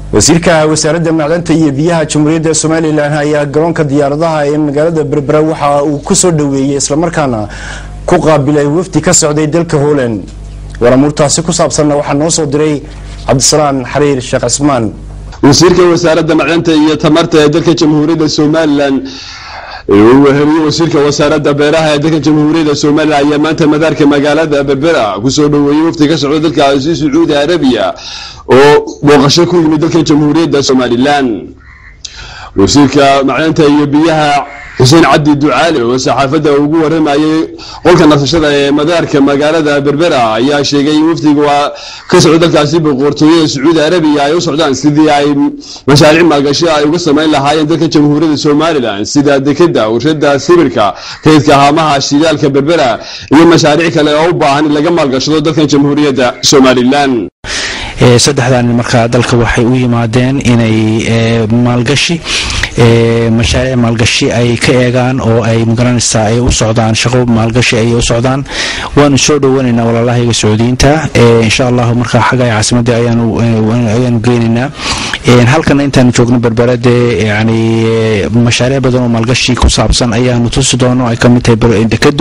wasiirka wasaaradda macdanta iyo biyaha jamhuuriyadda somalilan ayaa garoonka diyaaradaha ee magaalada berbera waxa uu ku soo dhoweeyey islamarkaana ku qaabilay wafdi ka socday dalka holand waramuurtaasi ku saabsanna waxaa noo soo diray cabdisalaan xariir sheekh cismaan wasiirka wasaaradda macdanta iyo tamarta ee dalka jamhuuriyadda somalilan uu weheliye wasiirka wasaaradda beeraha ee dalka jamhuuriyadda somalilan ayaa maanta madaarka magaalada berbera kusoo dhoweeyey wafdi ka socda dalkaasi sacuudi arabiya oo booqasho ku yimid dalka jamhuuriyadda somalilan wasiirka macdanta iyo biyaha xuseen cabdi ducaale oo saxaafadda ugu waramayay qolka nasashada ee madaarka magaalada berbera ayaa sheegay in wafdiga ka socdo dalkaasi boqortooyada sacuudi arabiya ay u socdaan sidii ay mashaariic maalgashi ay uga samayn lahaayeen dalka jamhuuriyadda somalilan sida dekeda warshada sibirka kaydka haamaha shidaalka berbera iyo mashaariic kale oo u baahan in laga maalgashado dalkan jamhuuriyadda somalilan saddexdan markaa dalka waxay u yimaadeen inay maalgashi mashaariic maalgashi ay ka eegaan oo ay magaranaysaa ay u socdaan shaqo maalgashi ay u socdaan waanu soo dhowanaynaa walaalahayga sacuudiyiinta insha allahu markaa xagga caasimadii ayaanu geynaynaa halkana intaanu joogno berberade yani mashaariic badan oo maalgashi ku saabsan ayaanu tusi doono ay kamid tahay dekadu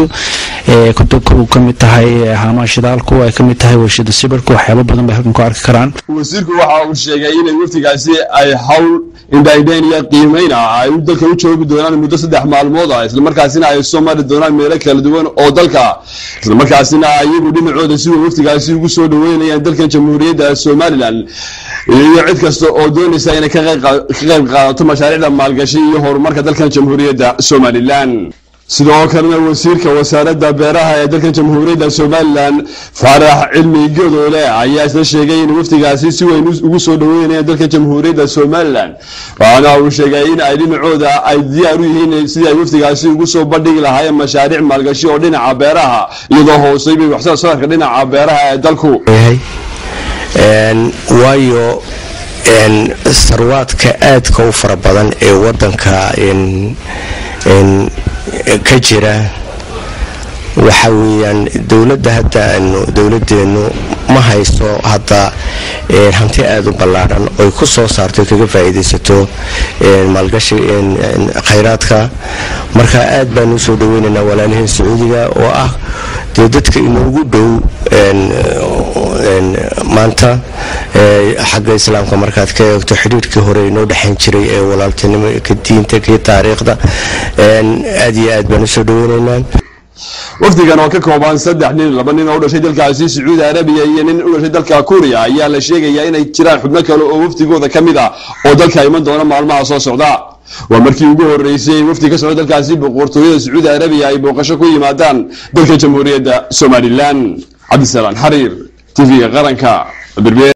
kamid tahay haamaha shidaalku ay kamid tahay warshada sibirku waxyaaba badan bay halkan ku arki karaan wasiirku waxa uu sheegay inay waftigaasi ay hawl indhaindhayn iyo qiimeyna ay dalka u joogi doonaan muddo saddex maalmood ah islamarkaasina ay soo mari doonaan meelo kala duwan oo dalka islamarkaasina iyagu dhinacooda si way waftigaasi ugu soo dhaweynayaan dalkan jamhuuriyadda somalilan iyo cid kasta oo doonaysa inay ka qayb qaadato mashaariicda maalgashi iyo horumarka dalkan jamhuuriyadda somalilan sidoo kalena wasiirka wasaaradda beeraha ee dalkan jamhuuriyadda somalilan faarax cilmi godoole ayaa isla sheegay in waftigaasi si weyn ugu soo dhaweynayaan dalka jamhuuriyadda somalilan waxaana uu sheegay in ay dhinacooda ay diyaar u yihiin sidii ay waftigaasi ugu soo bandhigi lahaayeen mashaariic maalgashi oo dhinaca beeraha iyadoo hoosay bay waxsoo saarka dhinaca beeraha ee dalku waayo sarwaadka aadka u fara badan ee wadanka ka jira waxa weyaan dowladda hadda aanu dowladeennu ma hayso hadda hanti aada u ballaadhan oy ku soo saarto kaga faa'iidaysato maalgashi khayraadka marka aad baanu usoo dhaweynaynaa walaalihii sacuudiga oo ah dee dadka inoogu dhow maanta xagga islaamka markaad ka eegto xidhiirkii hore inoo dhexayn jiray ee walaaltinimo ka diinta kii taariikhda aad iyo aad baan usoo dhaweynaynaa wafdigan oo ka kooban saddex nin laba nin oo u dhashay dalkaasi sacuudi arabiya iyo nin u dhashay dalka kuuriya ayaa la sheegayaa inay jiraan xubno kale oo wafdigooda ka mid ah oo dalka iman doona maalmaha soo socda waa markii ugu horeysay wafdi ka socda dalkaasi boqortooyada sacuudi arabiya ay booqasho ku yimaadaan dalka jamhuuriyadda somalilan cabdisalaan xariir tv-ga qaranka